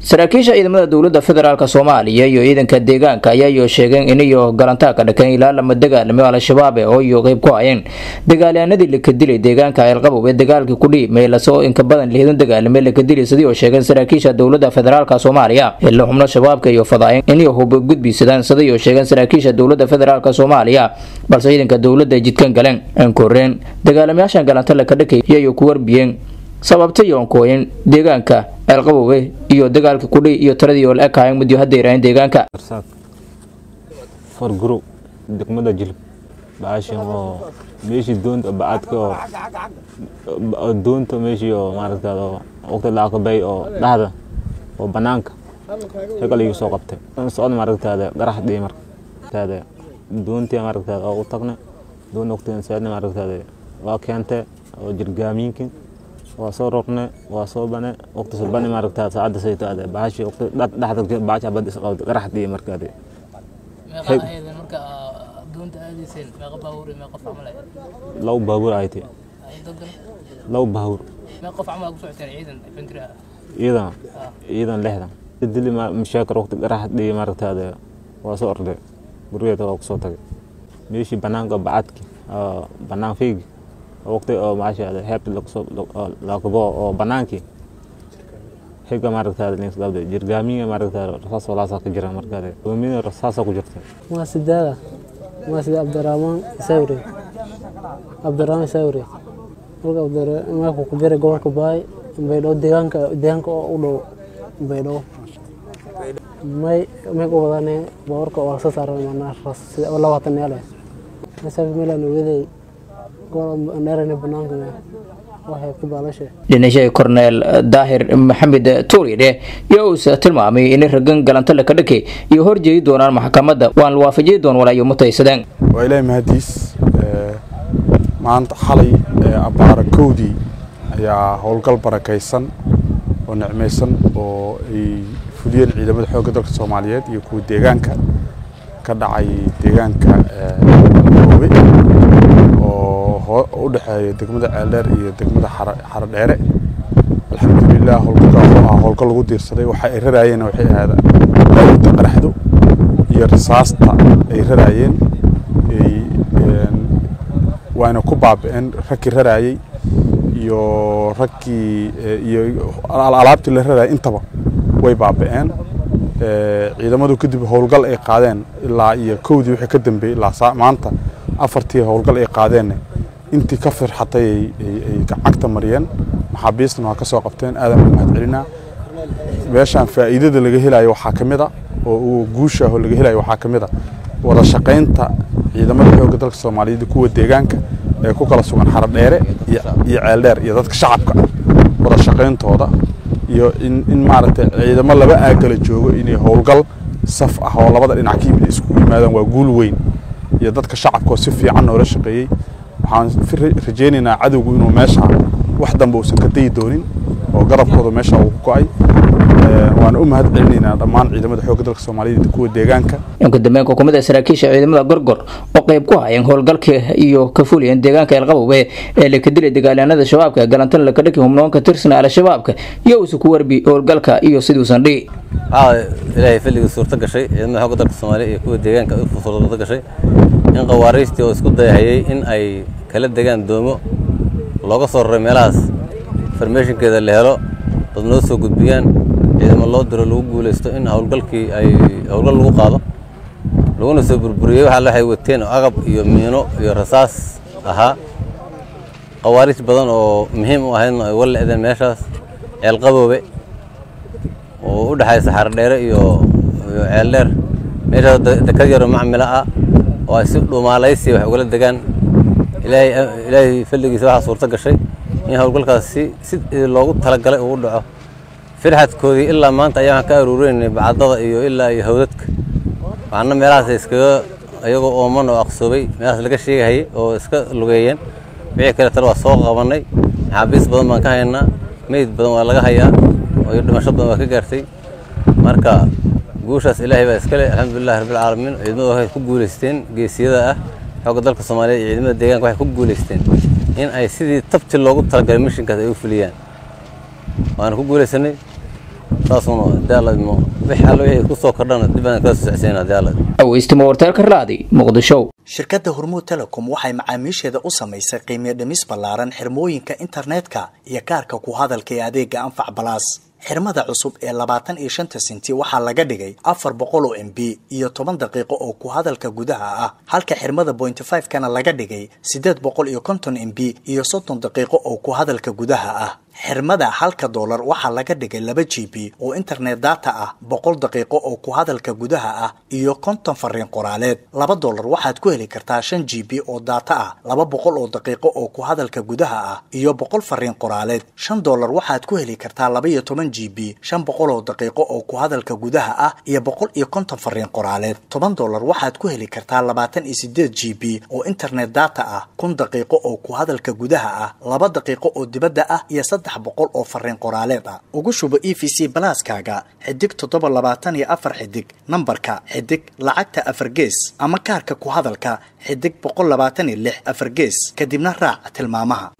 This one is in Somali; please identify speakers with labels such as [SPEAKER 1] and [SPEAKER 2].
[SPEAKER 1] saraakiisha ciidamada dowladda federaalk soomaaliya iyo ciidanka deegaanka ayaayo sheegeen inayo galantaa ka dhakeen ilaa lama dagaalamo al-shabaab oo iyo qeyb ku hayeen dagaalyahanadii laka dilay deegaanka ceelqabow ee dagaalkii kudhii meelasoo inka badan lihidan dagaalame laka dilay sidii oo sheegeen saraakiisha dowladda federaalk soomaaliya ila xubno shabaabka iyo fadaayeen inay huba gudbisadaan sidii oo sheegeen saraakiisha dowladda federaalk soomaaliya balse ciidanka dowladda ay jidkan galeen aan koreen dagaalamayaashan galanta laka dhakay iyayo ku warbiyeen sababta yoonkooyin deegaanka ceelqabowe iyo dagaalka kudhi iyo taradii oo la ekaayeen mudyo hadda yaraaheen deegaanka
[SPEAKER 2] arsaaq farguro degmada jilib baashan oo meeshii doonta bacadka oo oo doonta meeshii oo maaragtaada oo waqti laakabay oo dhahda oo banaanka hegal igu soo qabtay socod maaragtaada garax dhii martaada doontii maaragtaada oo u tagne doon waqtigan saadna maaragtaada waa keentay oo jirgaamiinkin waa soo roqne waa soo bane waqti soo bane maaragtaada saacadda say taade baashi waqti dhexda baacha bad isqabda garax dhii markaade
[SPEAKER 3] meeqa ahaydeen marka doonta aadayseen meeqa baabuur iyo meeqa qof camal ahayd
[SPEAKER 2] labo baabuur ay tahay
[SPEAKER 3] dadkan
[SPEAKER 2] labo baabuur
[SPEAKER 3] meeqa qof camal ku socoteen ciidan infantry ah
[SPEAKER 2] ciidan ciidan lixdan dili mashaakir waqti garax dhii maaragtaada waa soo orday gurigeeda waa kusoo tagay meeshii banaanka bacadki banaan fiigi waqti oo maashaada heebta lakubo oo banaankii xiga maaragtaada linsgabda jirgaamiga maaragtaada rasaas walaasaa ka jira markaade doomina rasaasa ku jirta
[SPEAKER 4] waa sidaada waa sida cabdiraxmaan sawri cabdiraxmaan sawri marka cabdiraxmaanku ku jira gobolka baay baydhabo deegaanka deegaanka oo u dhow baydhabo may may ku wadane baawarka waa soo saaran manaa labaatan meele masaaf meelaan ogaday
[SPEAKER 1] dhinashay korneel daahir maxamed tuuridhe iyo uuse tilmaamay inay ragan galanta laka dhake iyo horjeedi doonaan maxkamadda waan la waafajiyi doon walaayo mutaysadeen
[SPEAKER 5] waa ilaahay mahadiis maanta xalay abbaara kowdii ayaa howlgal barakaysan oo nicmaysan oo ay fuliyeen ciidamada xoogga dalka soomaaliyeed iyo kuwa deegaanka ka dhacay deegaanka oobe oo u dhexeeya degmada ceeldheer iyo degmada xarodheere alxamdulilah howlgalkaas oo ah howlgal lagu diirsaday waxa ay raraayeen waxay ahaada daawinta qaraxdo iyo rasaasta ay raraayeen waana ku baabi'een raggii raraayey iyo raggii iyo alaabtii la raraayay intaba way baabi'een ciidamadu kadib howlgal ay qaadeen ilaa iyo kowdii wixii ka dambeeyey ilaa maanta afartii howlgal ay qaadeen intii ka firxatay ay cagta mariyeen maxaabiistana waa ka soo qabteen aadan u mahad celinaa meeshaan faa'iidada laga helayo waxaa ka mid a oo uu guusha ah oo laga helayo waxaa ka mid a wada shaqaynta ciidamada xoogga dalka soomaaliyeed kuwa deegaanka ee ku kala sugan xarodheere iyo ceeldheer iyo dadka shacabka ah wada shaqayntooda iyo in maaragtay ciidamo laba aagala joogo inay howlgal saf ah oo labada dhinac ka yimid iskugu yimaadaan waa guul weyn iyo dadka shacabka oo si fiican noola shaqeeyey waxaan rajaynaynaa cadowgu inuu meesha wax dambe uusan ka dayi doonin oo garabkooda meesha uu ku go'ay waana u mahad celinaynaa dhammaan ciidamada xoogga dalka soomaaliyeed iyo kuwa deegaanka
[SPEAKER 1] inka dambeyn xukuumadda saraakiisha ciidamada gorgor oo qayb ku hayeen howlgalka iyo ka fuliyeen deegaanka eelqabowe ee laka dilay dagaalyahanada shabaabka galantana laka dhaki humnoonka tirsana al-shabaabka iyo uuse ku warbi howlgalka iyo siduusan dhihi
[SPEAKER 6] ilaahay filligii suurto gashay ciidamada xoogga dalka soomaaliya iyo kuwa deegaanka suurto gashay in qawaariistii oo isku dayahayay in ay kala degaan doomo looga soo raray meelahaas farmeeshinkeeda la helo dad noo soo gudbiyaan ciidamo loo diro lagu guulaysto in howlgalkii ay howlgal lagu qaado laguna soo burburiyey waxaa waxay wateen agab iyo miino iyo rasaas ahaa qawaariis badan oo muhiim u ahaydna ay wala le'deen meeshaas ceelqaboobe oo u dhexaysa xarodheere iyo iyo ceeldheer meeshaas dekad yaro macmila ah oo ay si dhumaalaysi wax ugala degaan ilaahay ilaahay falligiisa waxaa suurto gashay in howlgalkaas si si loogu talagalay uu dhaco firxadkoodii ilaa maanta ayaan ka aruureynay bacadada iyo ilaa iyo hawdadka waxaana meelahaas iskaga iyagoo ooman oo aqsoobay meelahaas laga sheegahayay oo iska lugeeyeen wixii kale tale waa soo qabanay maxaabiis badan baan ka haynaa meyd badan waa laga hayaa oo dhimasho badan waa ka gaartay marka guushaas ilaahay baa iskale alxamdulilahi rabbilcaalamiin ciidamadu waxay ku guulaysteen geesiyada ah xoogga dalka soomaaliya iyo ciidamada deegaanka waxay ku guulaysteen in ay sidii tabti loogu talagalay mishinkaas ay u fuliyaan waana ku guulaysanay saasuna hadii alla idmo wixii alla wixii kusoo kordhana dib aan kala socodsiina hadii alla idmo
[SPEAKER 1] aweystimo warteelka raadi muqdisho
[SPEAKER 7] shirkadda hormuud telecom waxay macaamiisheeda u samaysay qiimiyo dhimis ballaaran xirmooyinka internetka iyo kaarka ku hadalka ee adeega anfac balaas xirmada cusub ee labaatan iyo shanta senti waxaa laga dhigay afar boqol oo m b iyo toban daqiiqo oo ku hadalka gudaha ah halka xirmada bointy five kana laga dhigay siddeed boqol iyo konton m b iyo soddon daqiiqo oo ku hadalka gudaha ah xirmada halka doolar waxaa laga dhigay laba g b oo internet data ah boqol daqiiqo oo ku hadalka gudaha ah iyo konton fariin qoraaleed laba doolar waxaad ku heli kartaa shan g b oo data ah laba boqol oo daqiiqo oo ku hadalka gudaha ah iyo boqol fariin qoraaleed shan doolar waxaad ku heli kartaa laba iyo toban g b shan boqol oo daqiiqo oo ku hadalka gudaha ah iyo boqol iyo konton fariin qoraaleed toban doolar waxaad ku heli kartaa labaatan iyo sideed g b oo internet data ah kun daqiiqo oo ku hadalka gudaha ah laba daqiiqo oo dibadda ah iyo saddex boqol oo fariin qoraaleed ah ugu shubo e v c balaaskaaga xidig toddoba labaatan iyo afar xidig nambarka xidig lacagta afar gees ama kaarka ku hadalka xidig boqol labaatan iyo lix afar gees kadibna raac tilmaamaha